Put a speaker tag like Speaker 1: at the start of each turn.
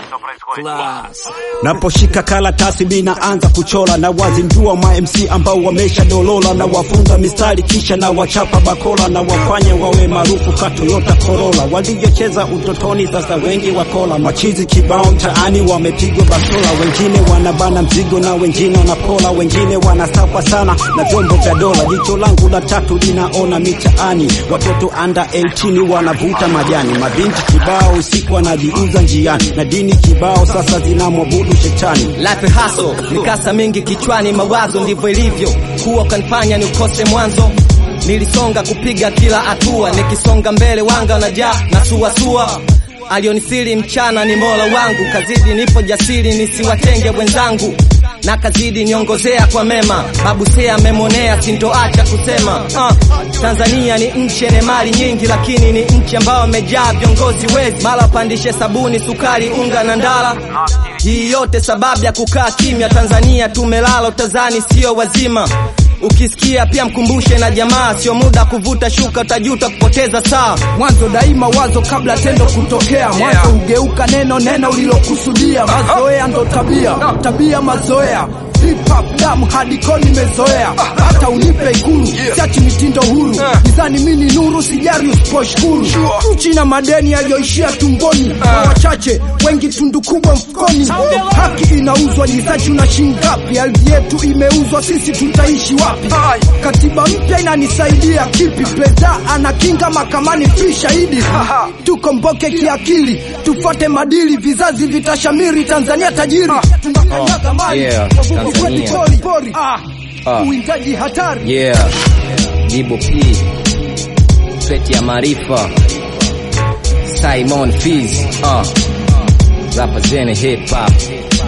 Speaker 1: Class.
Speaker 2: Naposhika karatasi minaanza kuchora na wazindua ma MC ambao wamesha dolola na wafunga mistari kisha na wachapa bakola na wafanye wawe maarufu ka Toyota Corolla. Walivyocheza utotoni sasa wengi wakola, machizi kibao mtaani wamepigwa basola, wengine wanabana mzigo na wengine wanapola, wengine wanasafa sana na vyombo vya dola. Jicho langu la tatu linaona mitaani, watoto under 18 wanavuta majani, mabinti kibao usiku wanajiuza njiani, na dini kibao sasa zinamwabudu shetani.
Speaker 3: Life hustle, mikasa mingi kichwani, mawazo ndivyo ilivyo kuwa kanifanya ni ukose mwanzo. Nilisonga kupiga kila hatua, nikisonga mbele wanga unajaa na suasua. Alionisiri mchana ni Mola wangu, kazidi nipo jasiri nisiwatenge wenzangu na kazidi niongozea kwa mema, babu sea amemonea, sintoacha kusema uh, Tanzania ni nchi yenye mali nyingi, lakini ni nchi ambayo amejaa viongozi wezi, mara pandishe sabuni, sukari, unga na ndala. Hii yote sababu ya kukaa kimya. Tanzania tumelala utazani, sio wazima. Ukisikia pia mkumbushe na jamaa, sio muda kuvuta shuka, utajuta kupoteza saa.
Speaker 1: Mwanzo daima wazo kabla tendo kutokea, mwanzo hugeuka neno, neno ulilokusudia. Mazoea ndo tabia, tabia mazoea Hip hop damu hadi koni nimezoea, hata unipe ikulu siachi mitindo huru, nizani mini nuru, sijari usiposhukuru. Nchi na madeni yaliyoishia tumboni, na wachache wengi tundu kubwa mfukoni. Haki inauzwa, jisachi una shingapi? Ardhi yetu imeuzwa, sisi tutaishi wapi? Katiba mpya inanisaidia kipi? Pesa anakinga mahakamani, fi shahidi. Tuko mboke kiakili, tufuate madili, vizazi vitashamiri. Tanzania tajiri, tunakanyaga mali
Speaker 4: Yeah,
Speaker 1: Wavuvi kwetu
Speaker 4: Tanzania.
Speaker 1: pori, pori.
Speaker 4: Ah.
Speaker 1: Uwindaji hatari
Speaker 4: Yeah, Dibo P, Peti ya Maarifa, Simon Fizz, uh, rapa zene hip hop,